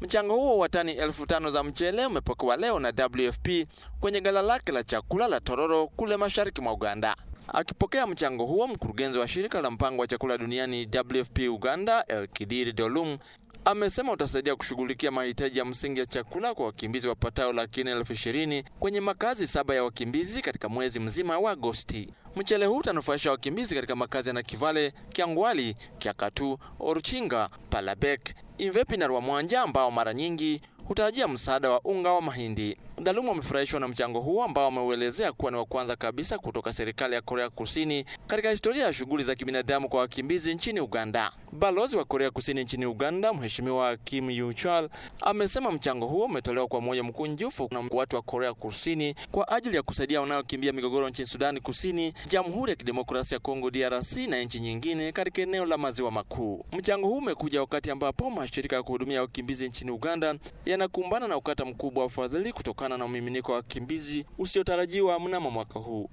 Mchango huo wa tani elfu tano za mchele umepokewa leo na WFP kwenye gala lake la chakula la Tororo kule mashariki mwa Uganda. Akipokea mchango huo, mkurugenzi wa shirika la mpango wa chakula duniani WFP Uganda, Elkidiri Dolum, amesema utasaidia kushughulikia mahitaji ya msingi ya chakula kwa wakimbizi wapatao laki nne elfu ishirini kwenye makazi saba ya wakimbizi katika mwezi mzima wa Agosti. Mchele huu utanufaisha wakimbizi katika makazi ya Nakivale, Kiangwali, Kiakatu, Oruchinga, Palabek, Invepi na Rwamwanja ambao mara nyingi hutarajia msaada wa unga wa mahindi. Dalumu amefurahishwa na mchango huo ambao ameuelezea kuwa ni wa kwanza kabisa kutoka serikali ya Korea Kusini katika historia ya shughuli za kibinadamu kwa wakimbizi nchini Uganda. Balozi wa Korea Kusini nchini Uganda, Mheshimiwa Kim Yuchal, amesema mchango huo umetolewa kwa moyo mkunjufu na watu wa Korea Kusini kwa ajili ya kusaidia wanaokimbia migogoro nchini Sudani Kusini, Jamhuri ya Kidemokrasia ya Kongo DRC na nchi nyingine katika eneo la Maziwa Makuu. Mchango huu umekuja wakati ambapo mashirika ya kuhudumia wakimbizi nchini Uganda yanakumbana na ukata mkubwa wa ufadhili kutokana na umiminiko wa wakimbizi usiotarajiwa mnamo mwaka huu.